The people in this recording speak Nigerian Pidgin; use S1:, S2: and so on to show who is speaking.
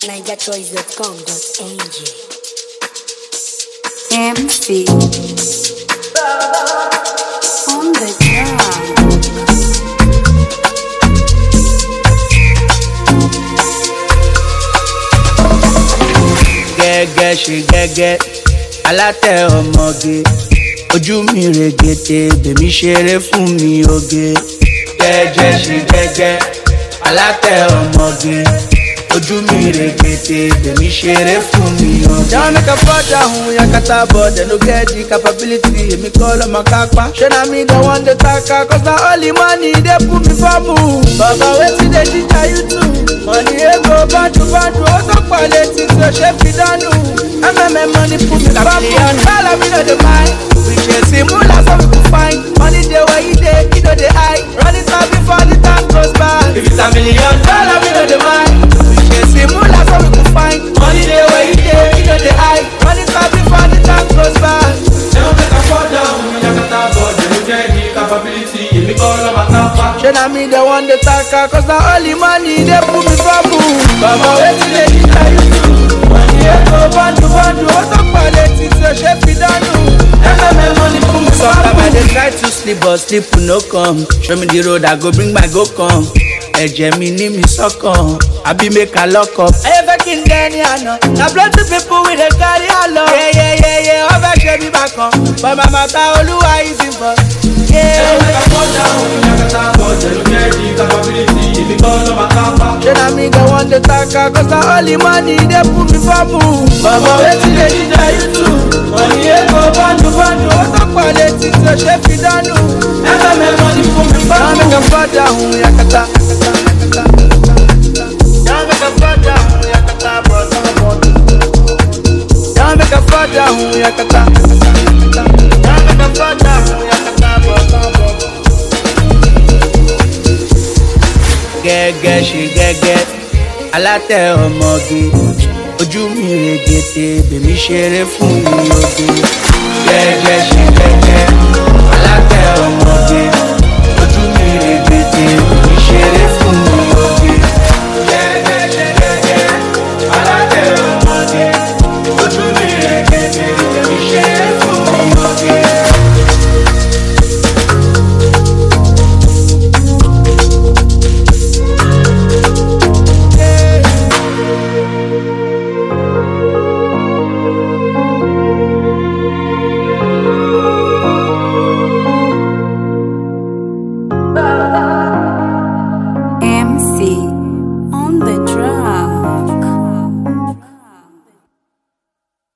S1: NigerChoice.com.ng MC on the ground.
S2: gẹ́gẹ́ ṣe gẹ́gẹ́ alátẹ ọmọge ojú mi règèdè bèmí ṣeré fún mi oge gẹ́gẹ́ ṣe gẹ́gẹ́ alátẹ ọmọge ojú mi règèdè bèmí ṣeré fún mi oge. Down make a fall down, yakata but they no get the capability. Èmi kọ́ lọ́mọ kápá. Ṣé na mi dem wan dey taka? Cause na only money dey put me for move. Bàbá wetin dey ginger you too? Money ego bọ́ndù bọ́ndù ó tó pọ̀ létí tí o ṣe fi dánù. MMM money put me for move. Bala mi no dey mind. We ṣe sí múlá so we go find. Money dey where you dey, you no dey hide. Running time before the time goes by. If it's a million dollar, we no dey mind. We ṣe sí múlá so we go find. Money dey where you dey, you no dey hide. Running time before the time goes by.
S3: Never make a fall down, yakata but they no get the capability. Èmi kọ́ lọ́mọ kápá.
S2: ṣé na mi dey wan dey taka cause na only money dey put me for move. bàbá wetin dey ginger you too. money ego bọ́ndù bọ́ndù ó tó pọ̀ létí tí o ṣe fi dánù. mmm money put me for move. sometimes i dey try to sleep but sleep no come. show me the road i go bring my go come. ẹ̀jẹ̀ mi ní mi sọ́kàn àbí make i lock up. ayé fẹ́ kí n dẹ́ni àná na plenty people we dey carry along. yeyeyeye wọ́n fẹ́ ṣe mí bákan but my matter olúwa is involved.
S3: Never make a fall down, yakata but they no get the capability. Èmi kọ́ lọ́mọ kápá.
S2: Ṣé na mi dem wan dey taka cause na only money dey put me for move. Bàbá wetin dey ginger you too? Money ego bọ́ndù bọ́ndù ó tó pọ̀ létí tí o ṣe fi dánù. MMM money put me for move. Yàrá mi kàn fọ́ dáhùn yakata. Yàrá mi kàn fọ́ dáhùn yakata bọ̀dọ̀ bọ̀dọ̀. Yàrá mi kàn fọ́ dáhùn yakata. Yàrá mi kàn fọ́ dáhùn yakata bọ̀dọ̀ bọ̀dọ̀. gẹ́gẹ́ ṣe gẹ́gẹ́ alátẹ ọmọge ojú mi règèdè bèmí ṣeré fún mi oge gẹ́gẹ́ ṣe gẹ́gẹ́ alátẹ ọmọge